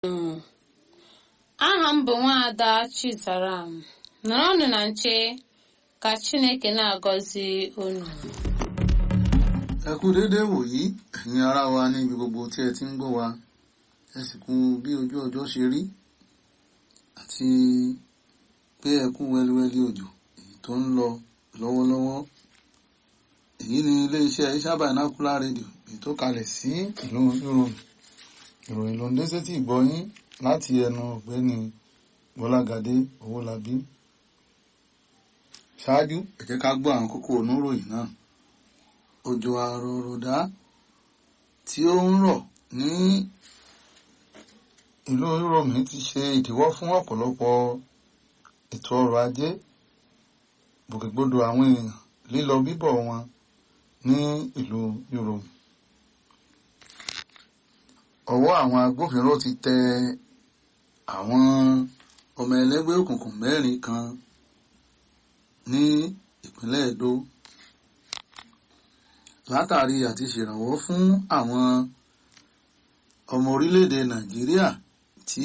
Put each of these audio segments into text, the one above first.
aha m bụ nwaada chizaram nọrọnụ na nche ka chineke na-agọzi unu ẹ kú déédéé wòyí ẹ̀yin ará wa ní ibi gbogbo tí ẹ ti ń gbọ́ wa ẹ sì kú bí ojú ọjọ́ ṣe rí àti pé ẹ kú wẹ́líwẹ́lí òjò èyí tó ń lọ lọ́wọ́lọ́wọ́ èyí ni iléeṣẹ́ Iṣaba Vernacular rédíò èyí tó kalẹ̀ sí ìlú ìròyìn ìròyìn ló ń dé sétí ìgbọ́yín láti ẹnu ọ̀gbẹ́ni Bọ́lágadé Owólabí ṣáájú ẹ jẹ́ ká gbọ́ àwọn kókó oníròyìn náà òjò àròròdá tí ó ń rọ̀ ní ìlú Ìrọ̀mí ti ṣe ìdíwọ́ fún ọ̀pọ̀lọpọ̀ ètò ọrọ̀ ajé gbòkègbodò àwọn èèyàn lílọ bíbọ̀ wọn ní ìlú Ìrọ̀mí. ọwọ́ àwọn agbófinró ti tẹ àwọn ọmọ ẹlẹ́gbẹ́ òkùnkùn mẹ́rin kan ní ìpínlẹ̀ Èdó látàrí àti ṣèrànwọ́ fún àwọn ọmọ orílẹ̀-èdè Nàìjíríà tí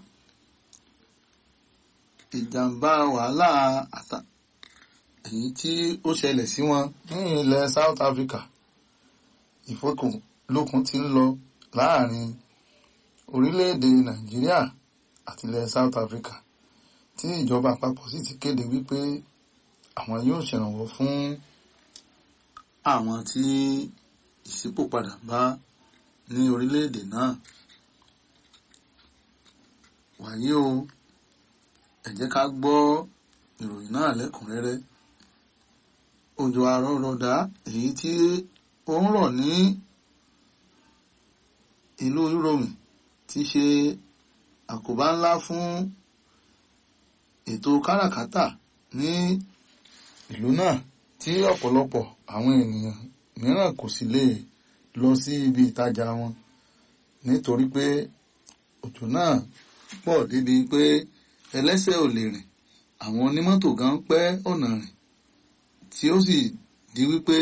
ìjàmbá wàhálà àtà èyí tí ó ṣẹlẹ̀ sí wọn ní ilẹ̀ South Africa ìfọkànlókun ti ń lọ láàrin orílẹ̀-èdè Nàìjíríà àti ilẹ̀ South Africa tí ìjọba àpapọ̀ sì ti kéde wípé àwọn yóò ṣèrànwọ́ fún àwọn tí ìṣípòpadà bá ní orílẹ̀-èdè náà wàyí o ẹ jẹ́ ká gbọ́ ìròyìn náà lẹ́kùnrẹ́rẹ́ òjò àrọ̀rọ̀dá èyí tí ó ń rọ̀ ní ìlú Ìrọ̀mí ti ṣe àkóbá ńlá fún ètò káràkátà ní ìlú náà tí ọ̀pọ̀lọpọ̀ àwọn ènìyàn mìíràn kò sì lè lọ sí ibi ìtajà wọn nítorí pé òjò náà pọ̀ débi pé ẹlẹ́sẹ̀ ò lè rìn àwọn onímọ́tò gan pẹ́ ọ̀nà rìn tí ó sì di wípé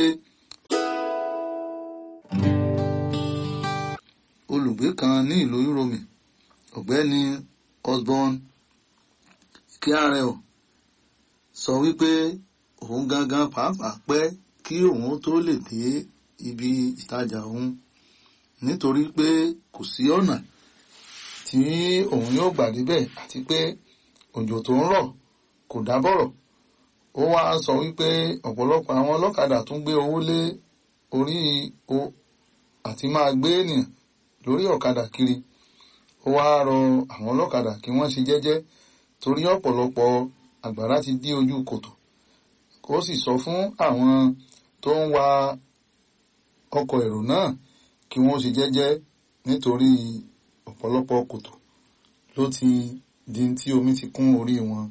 olùgbé kan ní ìlú Ìrọ̀mí ọ̀gbẹ́ni Osborne Kyarel sọ wípé òun gangan pàápàá pẹ́ kí òun tó lè dé ibi ìtajà òun nítorí pé kò sí ọ̀nà tí òun yóò gbà débẹ̀ àti pé òjò tó ń rọ̀ kò dábọ̀rọ̀ ó wá sọ wípé ọ̀pọ̀lọpọ̀ àwọn ọlọ́kadà tún gbé owó lé orí o àti máa gbé ènìyàn lórí ọ̀kadà kiri ó wá rọ àwọn ọlọ́kadà kí wọ́n ṣe jẹ́jẹ́ torí ọ̀pọ̀lọpọ̀ àgbàrá ti dí ojú kòtò ó sì sọ fún àwọn tó ń wa ọkọ̀ èrò náà kí wọ́n ṣe jẹ́jẹ́ nítorí ọ̀pọ̀lọpọ̀ kòtò ló ti di tí omi ti kún orí wọn.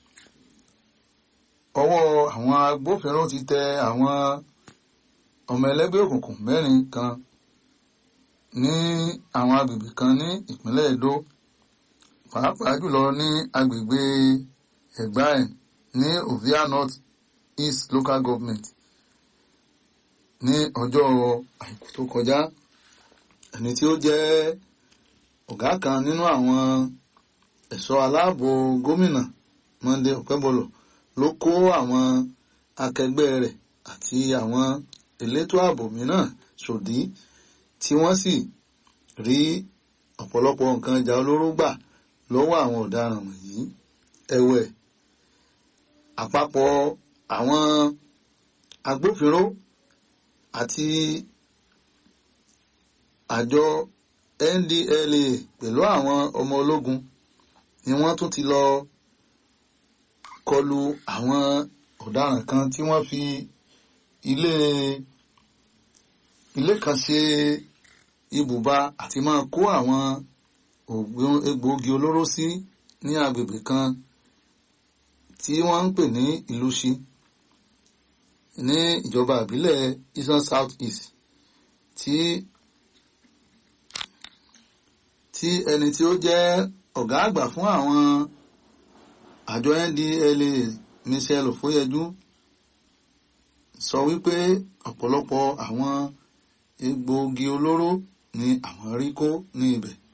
ọwọ́ àwọn agbófinró ti tẹ àwọn ọmọ ẹlẹ́gbẹ́ òkùnkùn mẹ́rin kan ní àwọn agbègbè kan ní ìpínlẹ̀ Èdó pàápàá jùlọ ní agbègbè Ẹ̀gbáẹ̀ ní Ovia North East Local Government ní ọjọ́ àìkú tó kọjá ẹni tí ó jẹ́ ọ̀gá kan nínú àwọn ẹ̀ṣọ́ aláàbò gómìnà Monday Okebolo ló kó àwọn akẹgbẹ́ rẹ̀ àti àwọn elétò ààbò mìíràn ṣòdí tí wọ́n sì rí ọ̀pọ̀lọpọ̀ nǹkan ìjà olóró gbà lọ́wọ́ àwọn ọ̀daràn wọ̀nyí ẹ̀wẹ̀ àpapọ̀ àwọn agbófinró àti àjọ NDLA pẹ̀lú àwọn ọmọ ológun ni wọ́n tún ti lọ kọlu àwọn ọ̀daràn kan tí wọ́n fi ilé ilé kan ṣe ibùba àti máa kó àwọn egbòogi olóró sí ní agbègbè kan tí wọ́n ń pè ní Ìlúṣi ní ìjọba ìbílẹ̀ Eastern South East tí tí ẹni tí ó jẹ́ ọ̀gá àgbà fún àwọn àjọ NDLA Michel Ofoyeju sọ wípé ọ̀pọ̀lọpọ̀ àwọn egbòogi olóró ni àwọn rí kó ní ibẹ̀